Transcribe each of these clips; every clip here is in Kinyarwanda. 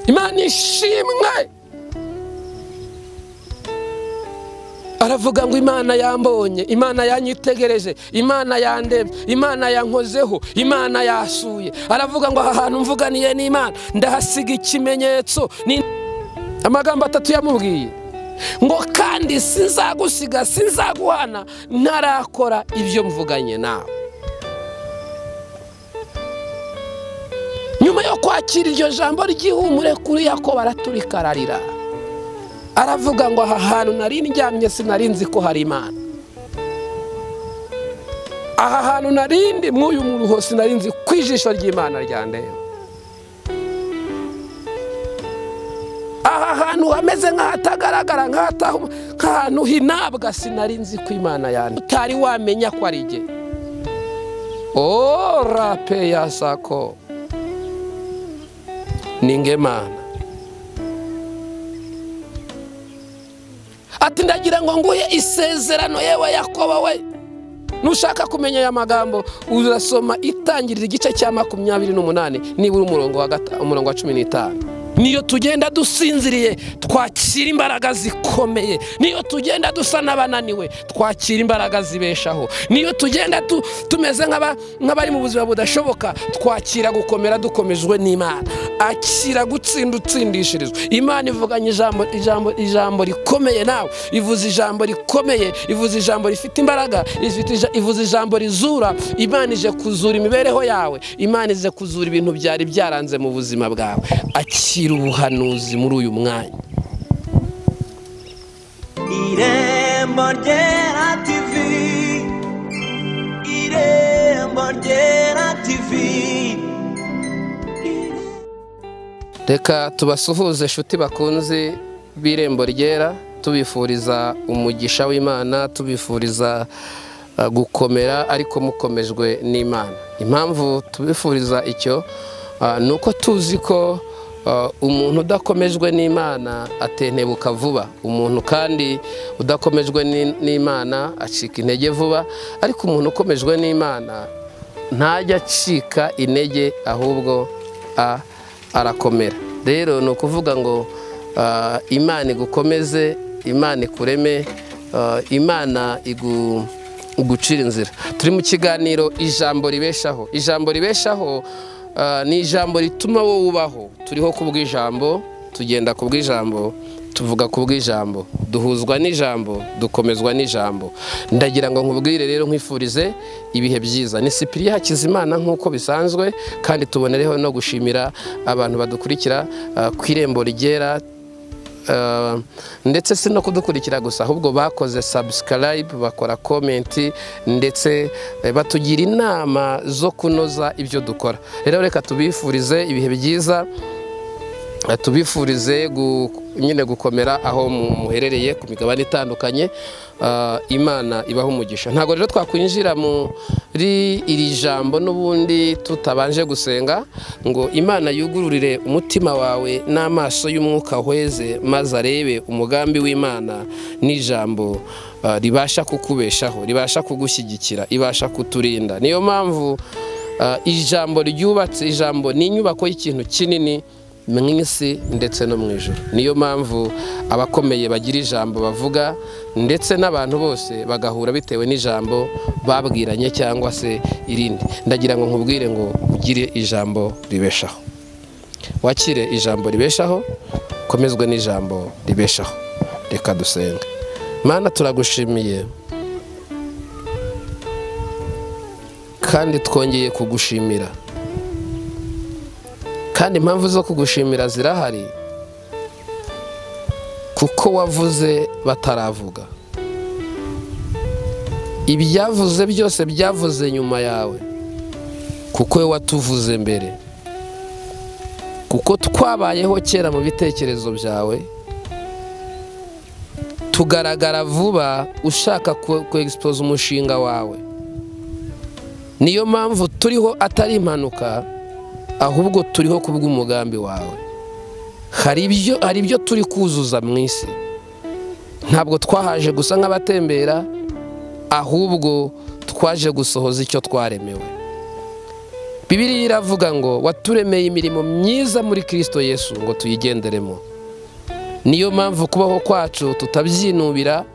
imana ishimwe aravuga ngo imana yambonye imana yanyitegereje imana yandebye imana yankozeho imana yasuye aravuga ngo aha hantu mvuganiye n'imana ndahasiga ikimenyetso ni amagambo atatu yamubwiye ngo kandi sinzagusiga sinzaguhana ntarakora ibyo mvuganye nawe nyuma yo kwakira iryo jambo ry'ihumure kuri yako baraturika ararira aravuga ngo aha hantu nari ndyamye sinari nzi ko hari imana aha hantu nari ndi mw'uyu muruho sinari nzi ku ijisho ry'imana ryandeba aha hantu hameze nk'ahatagaragara nk'ahantu hinabwa sinari nzi ko imana yandi utari wamenya ko ari igihe orape ya sako ningemana ati ndagira ngo nguhe isezerano yewe yakobo we nushaka kumenya aya magambo urasoma itangirira igice cya makumyabiri n'umunani nibura umurongo wa umurongo wa cumi n'itanu niyo tugenda dusinziriye twakira imbaraga zikomeye niyo tugenda dusa n'abananiwe twakira imbaraga zibeshaho niyo tugenda tumeze nk'abari mu buzima budashoboka twakira gukomera dukomejwe n'imana akira gutsinda utsindishirizwa imana ivuganye ijambo ijambo ijambo rikomeye nawe ivuze ijambo rikomeye ivuze ijambo rifite imbaraga ivuze ijambo rizura imana ije kuzura imibereho yawe imana ije kuzura ibintu byari byaranze mu buzima bwawe akira ubuhanuzi muri uyu mwanya irembo ryera tivi irembo ryera tivi reka tubasuhuze inshuti bakunze b'irembo ryera tubifuriza umugisha w'imana tubifuriza gukomera ariko mukomejwe n'imana impamvu tubifuriza icyo ni uko tuzi ko umuntu udakomejwe n'imana atentebuka vuba umuntu kandi udakomejwe n'imana acika intege vuba ariko umuntu ukomejwe n'imana ntajya acika intege ahubwo a arakomera rero ni ukuvuga ngo imana igukomeze imana ikureme imana igucira inzira turi mu kiganiro ijambo ribeshaho ijambo ribeshaho ni ijambo rituma wowe ubaho turiho ku bw'ijambo tugenda ku bw'ijambo tuvuga ku bw'ijambo duhuzwa n'ijambo dukomezwa n'ijambo ndagira ngo nkubwire rero nkwifurize ibihe byiza ni sipiriya hakizimana nk'uko bisanzwe kandi tubonereho no gushimira abantu badukurikira ku irembo rigera ndetse si no kudukurikira gusa ahubwo bakoze sabusikarayibu bakora komenti ndetse batugira inama zo kunoza ibyo dukora rero reka tubifurize ibihe byiza tubifurize nyine gukomera aho muherereye ku migabane itandukanye imana ibaho umugisha ntabwo rero twakwinjira muri iri jambo n'ubundi tutabanje gusenga ngo imana yugururire umutima wawe n'amaso y'umwuka weze maze arebe umugambi w'imana n'ijambo ribasha kukubeshaho ribasha kugushyigikira ibasha kuturinda niyo mpamvu ijambo ryubatse ijambo ni inyubako y'ikintu kinini mu isi ndetse no mu ijoro niyo mpamvu abakomeye bagira ijambo bavuga ndetse n'abantu bose bagahura bitewe n'ijambo babwiranye cyangwa se irindi ndagira ngo nkubwire ngo ugire ijambo ribeshaho wakire ijambo ribeshaho ukomezwe n'ijambo ribeshaho reka dusenge mana turagushimiye kandi twongeye kugushimira kandi impamvu zo kugushimira zirahari kuko wavuze bataravuga ibyavuze byose byavuze nyuma yawe kuko we watuvuze mbere kuko twabayeho kera mu bitekerezo byawe tugaragara vuba ushaka kwegisipoza umushinga wawe niyo mpamvu turiho atari impanuka ahubwo turiho ku bw'umugambi wawe hari ibyo hari ibyo turi kuzuza mu isi ntabwo twahaje gusa nk'abatembera ahubwo twaje gusohoza icyo twaremewe bibiriya iravuga ngo waturemeye imirimo myiza muri kirisito yesu ngo tuyigenderemo niyo mpamvu kubaho kwacu tutabyinubira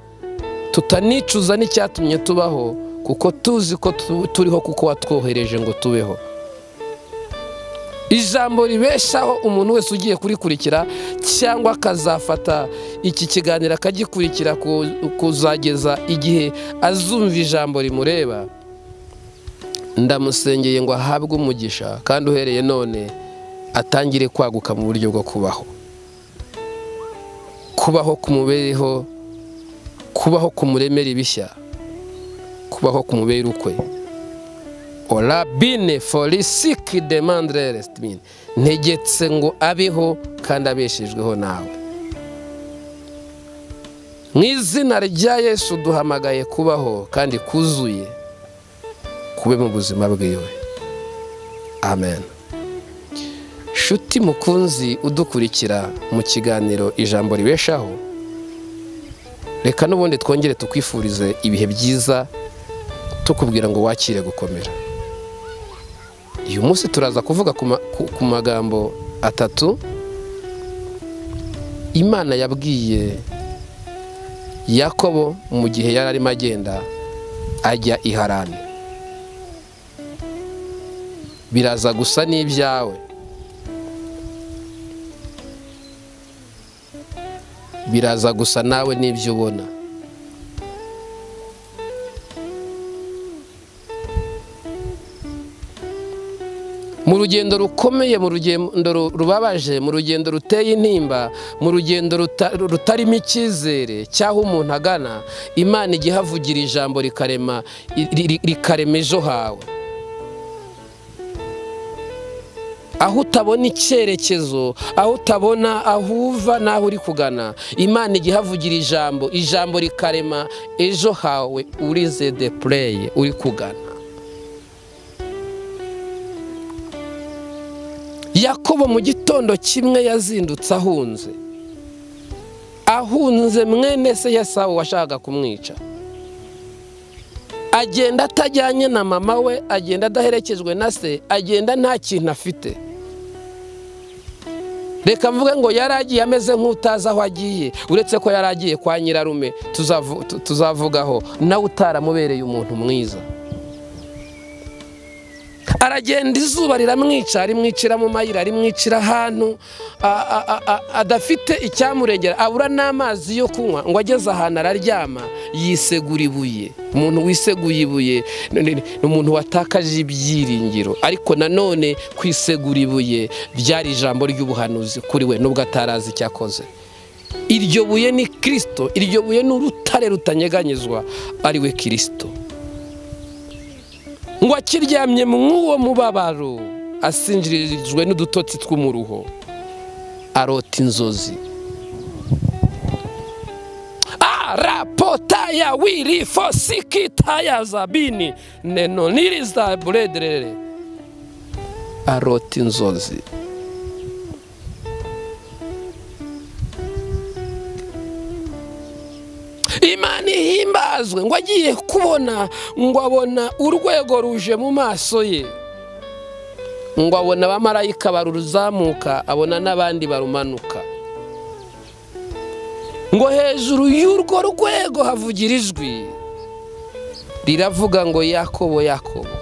tutanicuza n'icyatumye tubaho kuko tuzi ko turiho kuko watwohereje ngo tubeho ijambo ribeshaho umuntu wese ugiye kurikurikira cyangwa akazafata iki kiganiro akagikurikira kuzageza igihe azumva ijambo rimureba ndamusengeye ngo ahabwe umugisha kandi uhereye none atangire kwaguka mu buryo bwo kubaho kubaho ku mubereho kubaho ku muremere ibishya kubaho ku mubere ukwe orabine forisiki demandire resitimini ntegetse ngo abeho kandi abeshejweho nawe mu izina rya yesu duhamagaye kubaho kandi kuzuye kube mu buzima bwiwe amen shuti mukunzi udukurikira mu kiganiro ijambo ribeshaho reka n'ubundi twongere tukwifurize ibihe byiza tukubwira ngo wakire gukomera uyu munsi turaza kuvuga ku magambo atatu imana yabwiye yakobo mu gihe yari arimo agenda ajya i harani biraza gusa n'ibyawe biraza gusa nawe n'ibyo ubona mu rugendo rukomeye mu rugendo rubabaje mu rugendo ruteye intimba mu rugendo rutarimo icyizere cy'aho umuntu agana imana igihavugira ijambo rikarema rikarema ejo hawe aho utabona icyerekezo aho utabona aho uva n'aho uri kugana imana igihavugira ijambo ijambo rikarema ejo hawe urize de pureye uri kugana yakobo mu gitondo kimwe yazindutse ahunze ahunze mwene se yasabu washakaga kumwica agenda atajyanye na mama we agenda adaherekejwe na se agenda nta kintu afite reka mvuge ngo yari agiye ameze nk'utazi aho agiye uretse ko yari agiye kwa nyirarume tuzavugaho nawe utaramubereye umuntu mwiza aragenda izuba riramwica arimwicira mu mayira arimwicira ahantu adafite icyamurengera abura n'amazi yo kunywa ngo ageze ahantu araryama yisegura ibuye umuntu wiseguye ibuye ni umuntu watakaje ibyiringiro ariko nanone kwisegura ibuye byari ijambo ry'ubuhanuzi kuri we nubwo atarazi icyo akoze iryo buye ni kirisito iryo buye ni urutare rutanyeganyezwa ari we kirisito ngo akiryamye mw'uwo mubabaro asinjirijwe n'udutotsi tw'umuruho arota inzozi arapotaya wiri fosiki taya zabini neno niriza buredere arota inzozi imana ihimbazwe ngo agiye kubona ngo abona urwego ruje mu maso ye ngo abona abamarayika baruzamuka abona n'abandi barumanuka ngo hejuru y'urwo rwego havugira ijwi riravuga ngo yakobo yakobo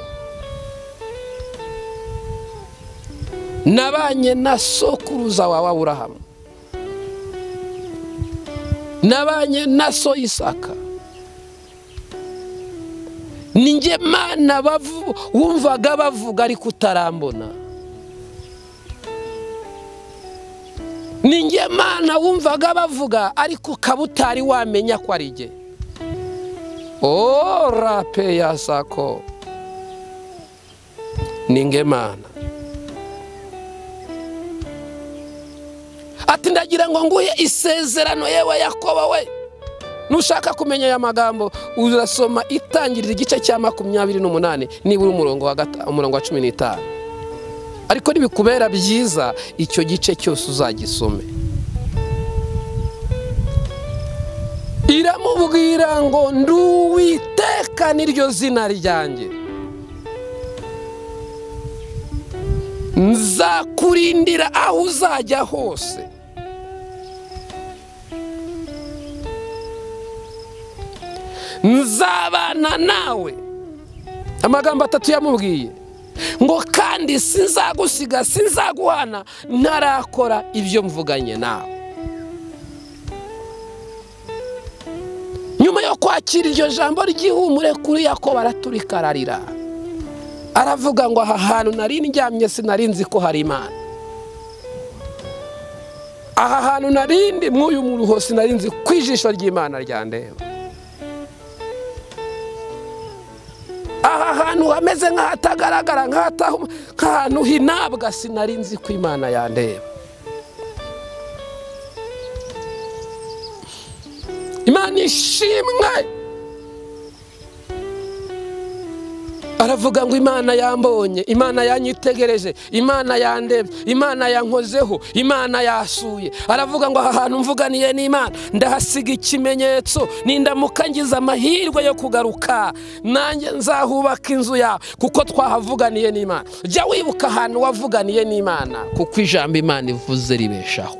nabanye na sokuruza wawe aburahamu nabanye na so isaka ninjye mana wumvaga bavuga ariko utarambona ninjye mana wumvaga bavuga ariko ukaba utari wamenya ko ari jye o rape ya sako ninge mana ati ndagira ngo nguhe isezerano yewe yakobo we nushaka kumenya aya magambo urasoma itangirira igice cya makumyabiri n'umunani nibura umurongo wa cumi n'itanu ariko ntibikubera byiza icyo gice cyose uzagisome iramubwira ngo nduwiteka niryo zina ryanjye nzakurindira aho uzajya hose nzabana nawe amagambo atatu yamubwiye ngo kandi sinzagusiga sinzaguhana ntarakora ibyo mvuganye nawe nyuma yo kwakira iryo jambo ry'ihumure kuri yakobo araturika ararira aravuga ngo aha hantu nari ndyamye sinari nzi ko hari imana aha hantu nari ndi mw'uyu muruho sinari nzi ko ijisho ry'imana ryandeba aha hantu hameze nk'ahatagaragara nk'ahantu hinabwa sinari nzi ko imana yandeba imana ishimwe aravuga ngo imana yambonye imana yanyitegereje imana yandebye imana yankozeho imana yasuye aravuga ngo aha hantu mvuganiye n'imana ndahasiga ikimenyetso nindamuka ngize amahirwe yo kugaruka nanjye nzahubaka inzu yawe kuko twahavuganiye n'imana jya wibuka ahantu wavuganiye n'imana kuko ijambo imana ivuze ribeshaho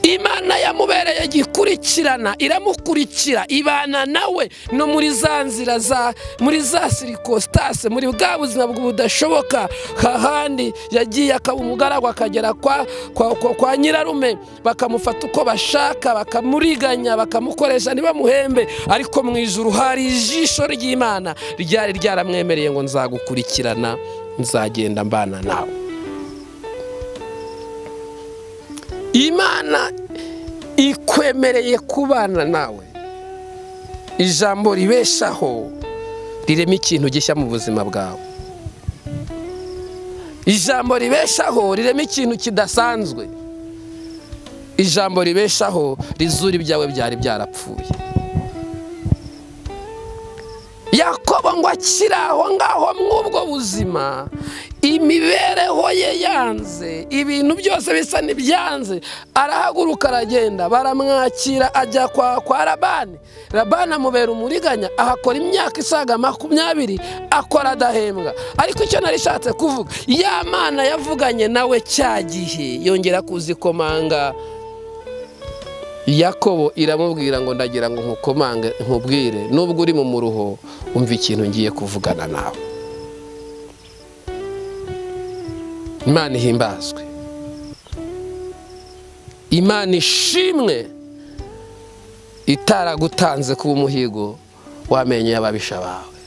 imana yamubereye igikurikirana iramukurikira ibana nawe no muri za nzira za muri za sirikositase muri bwa buzima budashoboka hahandi yagiye akaba umugaragu akagera kwa kwa kwa kwa nyirarume bakamufata uko bashaka bakamuriganya bakamukoresha ntibamuhembe ariko mu ijuru hari ijisho ry'imana ryari ryaramwemereye ngo nzagukurikirana nzagenda mbana nawe imana ikwemereye kubana nawe ijambo ribeshaho rirema ikintu gishya mu buzima bwawe ijambo ribeshaho rirema ikintu kidasanzwe ijambo ribeshaho rizura ibyawe byari byarapfuye yakobo ngo akiri aho ngaho mw'ubwo buzima imibereho ye yanze ibintu byose bisa n'ibyanze arahaguruka aragenda baramwakira ajya kwa kwa rabani rabani amubera umuriganya ahakora imyaka isaga makumyabiri akora adahembwa ariko icyo narishatse kuvuga ya mana yavuganye nawe cya gihe yongera kuzikomanga yakobo iramubwira ngo ndagira ngo nkukomange nkubwire nubwo uri mu muruho wumva ikintu ngiye kuvugana nawe imana ihimbazwe imana ishimwe itaragutanze kuba umuhigo w'amenyo y'ababisha bawe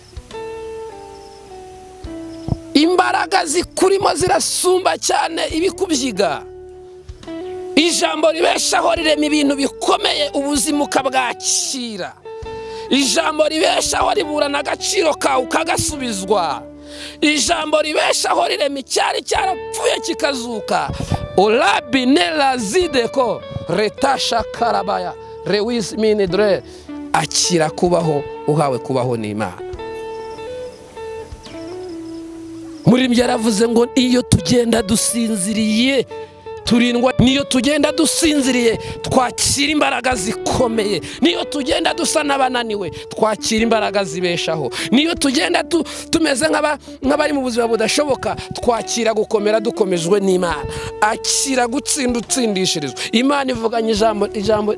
imbaraga zikurimo zirasumba cyane ibikubyiga ijambo ribeshaho rirema ibintu bikomeye ubuzima ukabwakira ijambo ribeshaho riburana agaciro kawe ukagasubizwa ijambo ribeshaho rirema icyari cyarapfuye kikazuka urabi nerazide ko retasha karabaya rewisi minidure akira kubaho uhawe kubaho n'imana muri byo yaravuze ngo iyo tugenda dusinziriye turindwa niyo tugenda dusinziriye twakira imbaraga zikomeye niyo tugenda dusa n'abananiwe twakira imbaraga zibeshaho niyo tugenda tumeze nk'abari mu buzima budashoboka twakira gukomera dukomejwe n'imana akira gutsinda utsindishirizwa imana ivuganye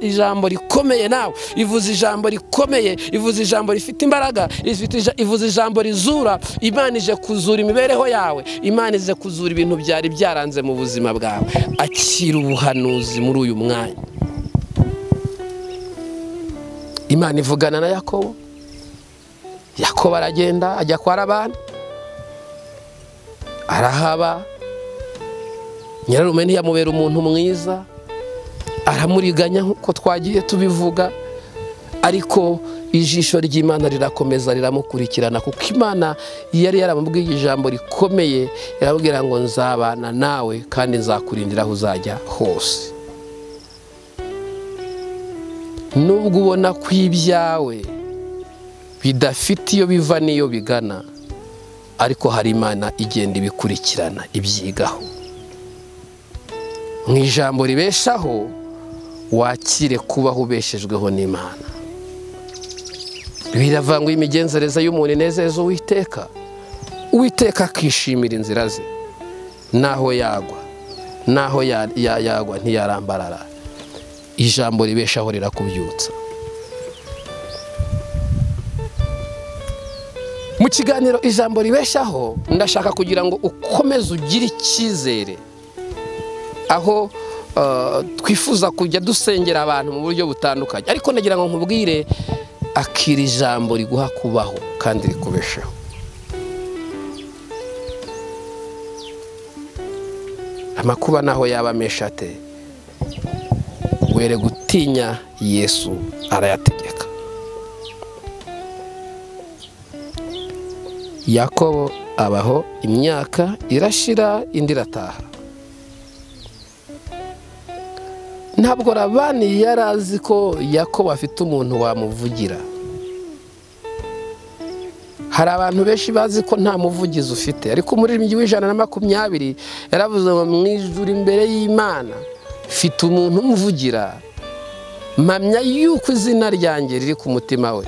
ijambo rikomeye nawe ivuze ijambo rikomeye ivuze ijambo rifite imbaraga ivuze ijambo rizura imana ije kuzura imibereho yawe imana ije kuzura ibintu byari byaranze mu buzima bwawe akira ubuhanuzi muri uyu mwanya imana ivugana na yakobo yakobo aragenda ajya kwa rabani arahaba nyirarume ntiyamubera umuntu mwiza aramuriganya nk'uko twagiye tubivuga ariko ijisho ry'imana rirakomeza riramukurikirana kuko imana yari yaramubwiye ijambo rikomeye irabwira ngo nzabana nawe kandi nzakurindira aho uzajya hose nubwo ubona ko ibyawe bidafite iyo biva n'iyo bigana ariko hari imana igenda ibikurikirana ibyigaho mu ijambo ribeshaho wakire kubaho ubeshejweho n'imana biravangwa imigenzereze y'umuntu inezeza uwiteka uwiteka akishimira inzira ze naho yagwa naho ya- ya- yagwa ntiyarambarara ijambo ribeshaho rirakubyutsa mu kiganiro ijambo ribeshaho ndashaka kugira ngo ukomeze ugire icyizere aho eh, twifuza kujya dusengera abantu mu buryo butandukanye ariko ndagira ngo nkubwire akira ijambo riguha kubaho kandi rikubesheho amakuba naho yaba amesha ate were gutinya yesu arayategeka yakobo abaho imyaka irashira indi irataha ntabwo rabani yari azi ko yakobo afite umuntu wamuvugira hari abantu benshi bazi ko nta muvugizi ufite ariko umuririmbyi w'ijana na makumyabiri yaravuze ngo mu ijuru imbere y'imana mfite umuntu umuvugira mpamya yuko izina ryanjye riri ku mutima we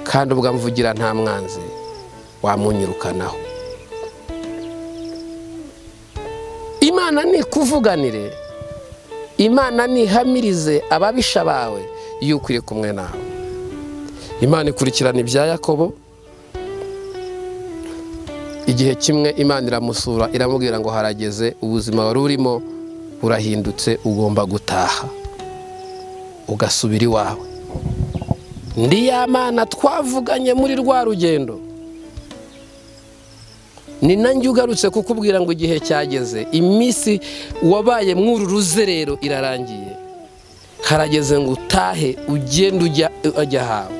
kandi ubwo amvugira nta mwanzi wamunyirukanaho imana nikuvuganire imana nihamirize ababisha bawe yuko iri kumwe nawe imana ikurikirana ibya yakobo igihe kimwe imana iramusura iramubwira ngo harageze ubuzima wari urimo burahindutse ugomba gutaha ugasubira iwawe ndi ya mana twavuganye muri rwa rugendo ni nanjye ugarutse kukubwira ngo igihe cyageze iminsi wabaye mw'uru ruzerero irarangiye harageze ngo utahe ugende ujya ujya ahawe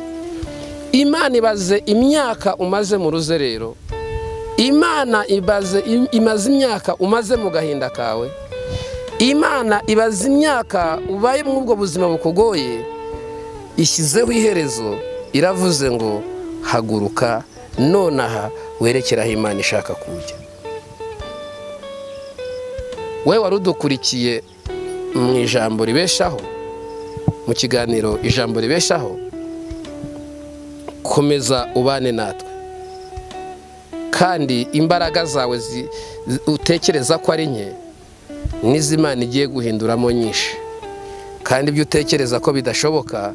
imana ibaze imyaka umaze mu ruzerero imana ibaze im- imaze imyaka umaze mu gahinda kawe imana ibaze imyaka ubaye muri ubwo buzima bukugoye ishyizeho iherezo iravuze ngo haguruka nonaha werekere aho imana ishaka kujya we wari udukurikiye mu ijambo ribeshaho mu kiganiro ijambo ribeshaho komeza ubane natwe kandi imbaraga zawe zi- zi- utekereza ko ari nke n'iz'imana igiye guhinduramo nyinshi kandi ibyo utekereza ko bidashoboka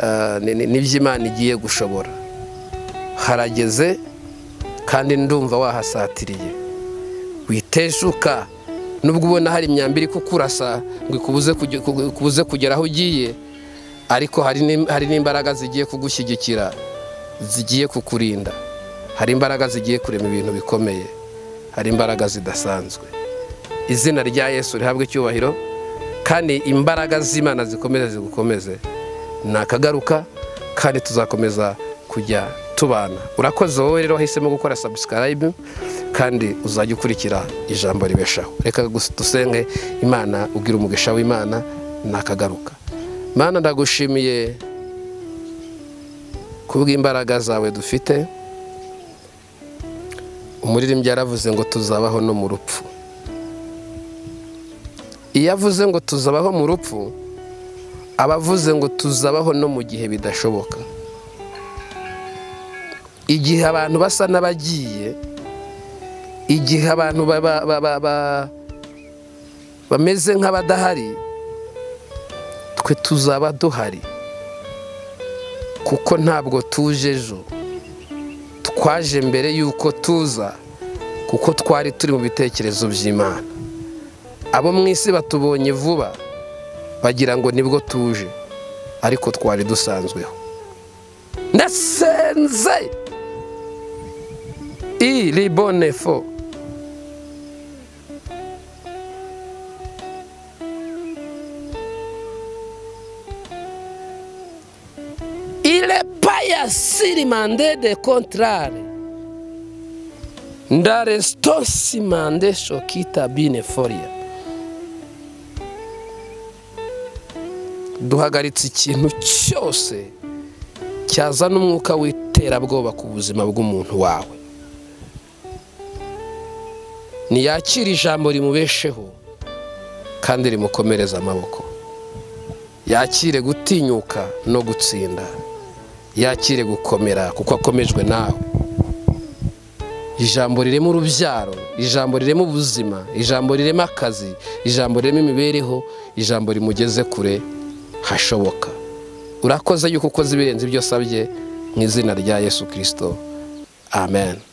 eh, ni- ni- n'iby'imana igiye gushobora harageze kandi ndumva wahasatiriye witeshuka nubwo ubona hari imyambi iri kukurasa ngo ikubuze kuge- kuge- kubuze kugera aho ugiye ariko hari n'im- hari n'imbaraga zigiye kugushyigikira zigiye kukurinda hari imbaraga zigiye kurema ibintu bikomeye hari imbaraga zidasanzwe izina rya yesu rihabwa icyubahiro kandi imbaraga z'imana zikomeze zigukomeze ni akagaruka kandi tuzakomeza kujya tubana urakoze wowe rero wahisemo gukora sabusikarayibu kandi uzajya ukurikira ijambo ribeshaho reka gus- dusenge imana ubwira umugisha w'imana ni akagaruka mana ndagushimiye kubw'imbaraga zawe dufite umuririmbyi yaravuze ngo tuzabaho no mu rupfu iyo avuze ngo tuzabaho mu rupfu aba avuze ngo tuzabaho no mu gihe bidashoboka igihe abantu basa n'abagiye igihe abantu baba- baba- ba- bameze nk'abadahari twe tuzaba duhari kuko ntabwo tuje ejo twaje mbere y'uko tuza kuko twari turi mu bitekerezo by'imana abo mu isi batubonye vuba bagira ngo nibwo tuje ariko twari dusanzweho ndasenze i ribonefo ile paya sirimande de contrare nda restosimande shokita bine foria duhagaritse ikintu cyose cyazana umwuka w'iterabwoba ku buzima bw'umuntu wawe ntiyakire ijambo rimubesheho kandi rimukomereze amaboko yakire gutinyuka no gutsinda yakire gukomera kuko akomejwe nawe ijambo rirema urubyaro ijambo rirema ubuzima ijambo rirema akazi ijambo rirema imibereho ijambo rimugeze kure hashoboka urakoze yuko ukoze ibirenze ibyo usabye mu izina rya yesu kirisito amen